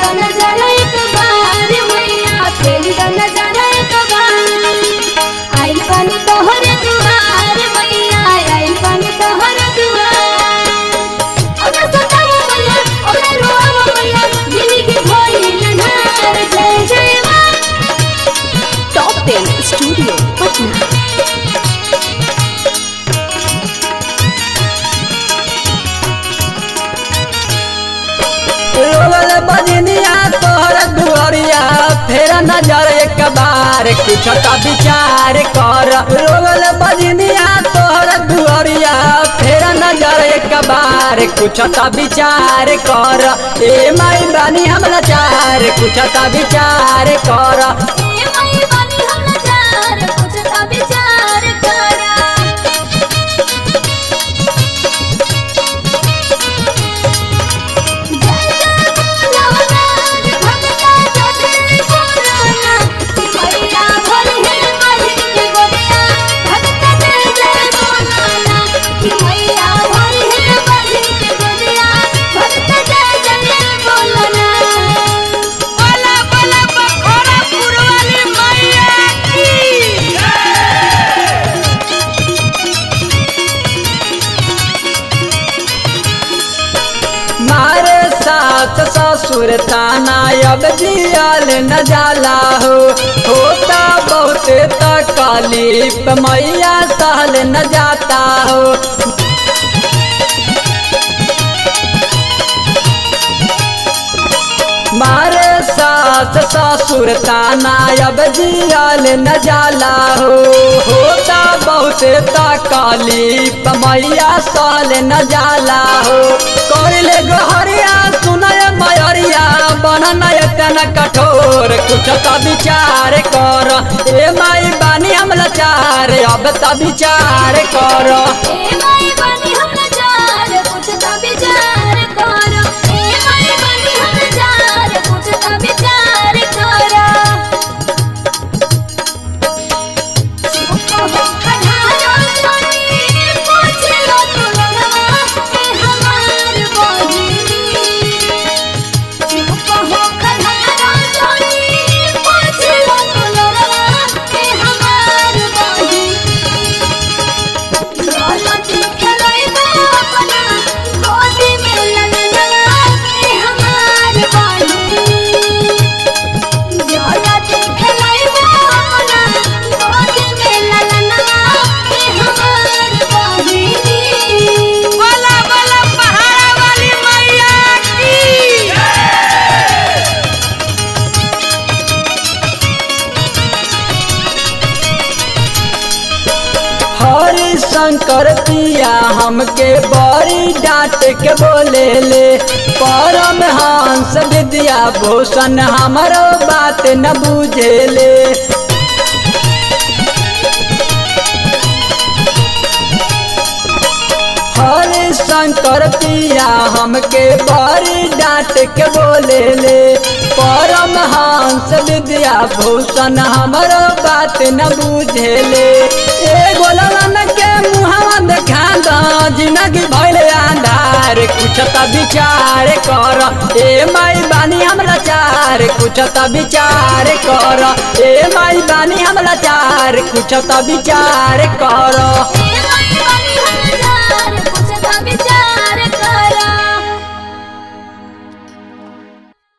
द नजारा एक बार मैया फेर द नजारा एक बार आइल बानी तोहर दुआर मैया आइल बानी तोहर दुआर ओकरा सतावा मैया ओकरा रोआवा मैया जिंदगी भइल नार जय जय माँ टॉप टेन स्टूडियो पटना रोवल बजनिया तोहर दुआरिया फेर नजर एक बार कुछ का विचार कर रोवल बजनिया तोहर दुआरिया फेर नजर एक बार कुछ का विचार कर ए माई बानी हम लाचार कुछ का विचार कर ए माई बानी हम लाचार कुछ का विचार करा जय जय बोलना भगता जय बोलना मैया भर है माझी के गोदिया भगता जय जय बोलना मैया भर है माझी के गोदिया भगता जय जय बोलना बोला बोला बखोरा पुरवाली मैया की मारे सास ससुर ताना अब जियल न जाला हो होता बहुत तकलीफ मैया सहल न जाता हो मारे सास ससुर ताना अब जियल न जाला हो होता बहुत तकलीफ मैया सहल न जाला हो करले गोहरिया सुनय मयरिया बनन एतन कठोर कुछ तो विचार कर ए माई बानी हम लाचार अब तो विचार कर ए माई बानी हम लाचार कुछ तो विचार करो ए माई बानी हम लाचार कुछ तो विचार करो चुप हो खधारो चोरी पूछ लो तुलना ए हमार बहिनी चुप हो खधारो चोरी पूछ लो तुलना ए हमार बहिनी दौलती खेलैबा अपना गोदी में ललना के हमार बानी दौलती खेलैबा अपना गोदी में ललना के हमार बानी बोला बोला पहाड़ा वाली मैया की हरि शंकर पिया हमके बड़ी डांट के बोले ले परम हंस विद्या भूषण हमारो बात न बुझेले हरे शंकर पिया हमके बड़ी डांट के बोले ले परम हंस विद्या भूषण हमारो बात न बुझेले ए गोलन के मुहावा देखा दो जिंदगी भइले अंधार कुछ त विचार कर ए माई बानी हमरा चार कुछ त विचार कर ए माई बानी हमरा चार कुछ त विचार कर ए माई बानी हम लाचार कुछ तो विचार